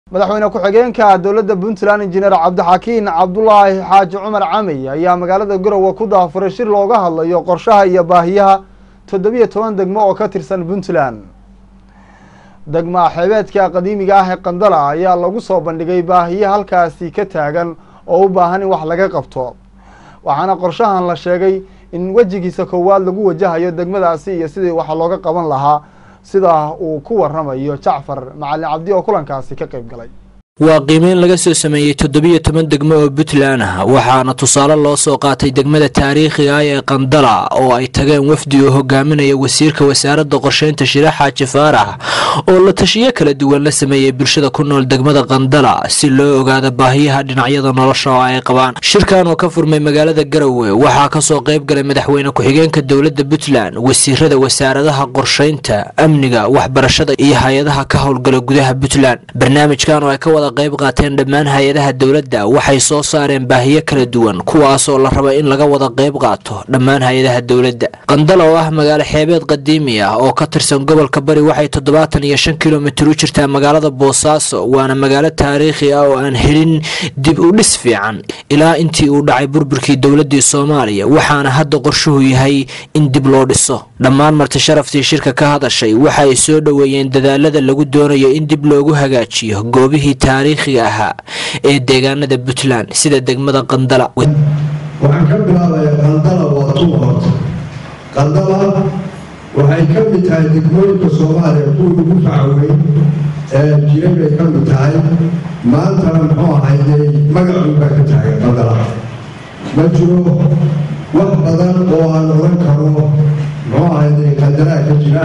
madaxweyne ku-xigeenka dowladda puntland injineer cabdixakiin cabdulaahi xaaji cumar camey ayaa magaalada garowe ku daafuray shir looga hadlayo qorshaha iyo baahiyaha toddobiyo toban degmo oo ka tirsan puntland degma xeebeedka qadiimiga ah ee qandala ayaa lagu soo bandhigay baahiya halkaasi ka taagan oo u baahan in wax laga qabto waxaana qorshahan la sheegay in wejigiisa koowaad lagu wajahayo degmadaasi iyo sidii wax looga qaban lahaa sida uu ku waramayo jacfar macalin cabdi oo kulankaasi ka qayb galay waa qiimeyn laga soo sameeyey toddobiyo toban degmo oo puntland ah waxaana tusaale loo soo qaatay degmada taariikhiga ah ee qandala oo ay tageen wafdi oo hogaaminaya wasiirka wasaaradda qorsheynta shire xaaji faarax oo la tashiyo kala duwan la sameeyey bulshada ku nool degmada qandala si loo ogaado baahiyaha dhinacyada nolosha oo ay qabaan shirkan oo ka furmay magaalada garowe waxaa kasoo qayb galay madaxweyne ku-xigeenka dowladda puntland wasiirada wasaaradaha qorsheynta amniga waxbarashada iyo hay-adaha ka howlgala gudaha puntland barnaamijkan oo ay ka wada qayb qaateen dhammaan hay-adaha dowladda waxay soo saareen baahiyo kala duwan kuwaasoo la raba in laga wada qayb qaato dhammaan hay-adaha dowladda qandala oo ah magaalo xeebeed qadiimi ah oo ka tirsan gobolka bari waxay toddobaatan iyo shan kilomitir u jirtaa magaalada boosaaso waana magaalo taariikhi ah oo aan helin dib u dhis fiican ilaa intii uu dhacay burburkii dowladii soomaaliya waxaana hadda qorshuhu yahay in dib loo dhiso dhammaan marti sharaftii shirka ka hadashay waxa ay soo dhoweeyeen dadaalada lagu doonayo in dib loogu hagaajiyo goobihii taariikhiga ahaa ee deegaanada puntland sida degmada qandala waxaan ka bilaabayaa qandala waa tuu horta qandala waxay ka mid tahay degmooyinka soomaaliya kuwii ugu facaweyn ee jiray bay ka mid tahay maantana muxuu ahayday magacun baa ka tahay qandala ma jiro wax badan oo aan oran karo muxuu ahayday qandalaa ka jira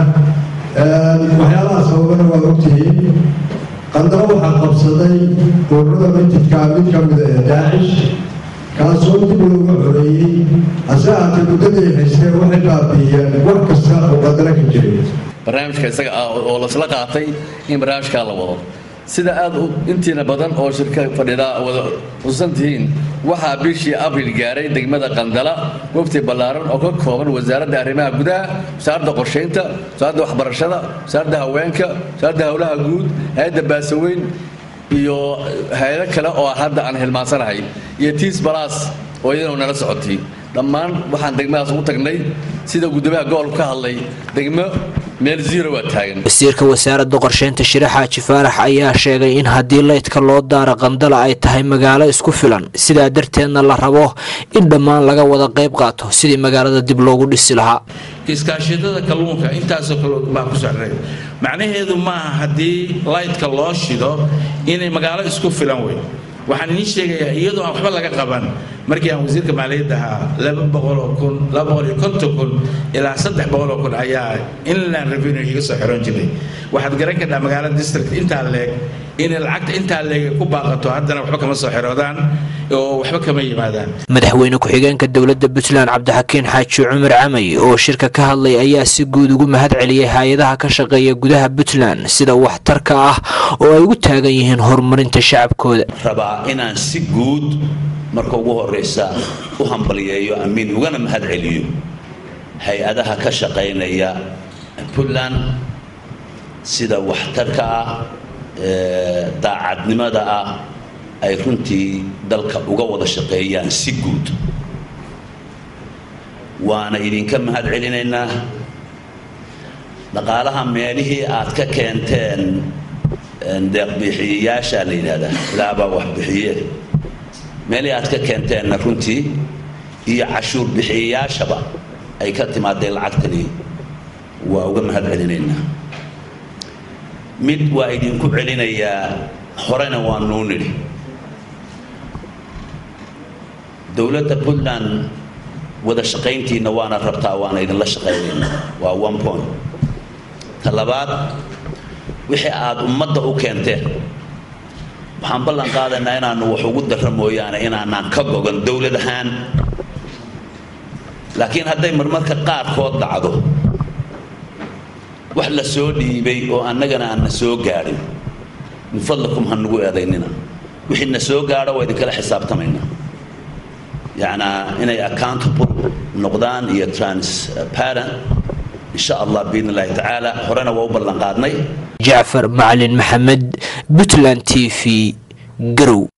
waxyaalaha sababana waa ogtihiin qandalo waxaa qabsaday ururada mintidkaa mid ka mida ee daacish kaasoo dib looga xoreeyey hase haatee muddaday haysteen waxay baabiiyeen wax kasta oo qandalo ka jiray barnaamijka isaga ah oo lasla qaatay in barnaamijkaa la wado sida aad intiina badan oo shirka fadhidaa wada xusuusan tihiin waxaa bishii abril gaaray degmada qandala wafti ballaaran oo ka kooban wasaaradda arrimaha gudaha wasaaradda qorshaynta wasaaradda waxbarashada wasaaradda haweenka wasaaradda howlaha guud hay-adda baasaweyn iyo hay-ado kale oo hadda aan hilmaansanahay iyo tiis balaas oo iyadana nala socotay dhammaan waxaan degmadaas ugu tagnay sida guddoomiyaha gobolka ka hadlay degmo meel zero waa taagan wasiirka wasaaradda qorsheynta shire xaaji faarax ayaa sheegay in haddii leydka loo daaro qandala ay tahay magaalo isku filan sidaa darteedna la rabo in dhammaan laga wada qayb qaato sidii magaalada dib loogu dhisi lahaa iskaashatada kalluunka intaasoo kale baa ku socday macnaheedu maaha haddii laydka loo shido inay magaalo isku filan wey waxaan idiin sheegayaa iyadoo aan waxba laga qaban markii aan wasiirka maaliyadda ahaa laba boqoloo kun laba boqol iyo konton kun ilaa saddex boqoloo kun ayaa inland revenue iga soo xiran jiray waxaad garan kartaa magaalada district intaa leeg inay lacagta intaa leeg ku baaqato haddana waxba kama soo xiroodaan oo waxba kama yimaadaan madaxweyne ku-xigeenka dowladda puntland cabdixakiin xaaji cumar camay oo shirka ka hadlay ayaa si guud ugu mahad celiyey hay-adaha ka shaqeeya gudaha puntland sida waxtarka ah oo ay ugu taagan yihiin horumarinta shacabkooda rabaa inaan si guud marka ugu horeysa u hambaliyeeyo amiin ugana mahad celiyo hay-adaha ka shaqaynaya puntland sida waxtarka ah daacadnimada ah ay runtii dalka uga wada shaqeeyaan si guud waana idinka mahad celinaynaa dhaqaalaha meelihii aad ka keenteen deeqbixiyayaasha la yidhahdaa ilaahbaa wax bixiye meelihii aad ka keenteenna runtii iyo cashuur bixiyayaashaba ay ka timaadeen lacagtani waa uga mahad celinaynaa mid waa idinku celinayaa horena waa nuu nidhi dowladda puntland wada shaqayntiinna waana rabtaa waana idinla shaqaynayna waa one point ta labaad wixii aad ummadda u keenteen waxaan ballan qaadaynaa inaanu wax ugu darra mooyaane inaanaan ka gogan dowlad ahaan laakiin hadday marmarka qaarkood dhacdo wax la soo dhiibay oo annagana aan na soo gaadhin min fadlikum ha nagu eedaynina wixii na soo gaadho waa idinkala xisaabtamaynaa yacnaa inay accountable noqdaan iyo transparent insha allah biidn illahi tacaala horena waa u ballan qaadnay jacfar macalin maxamed puntland t v garow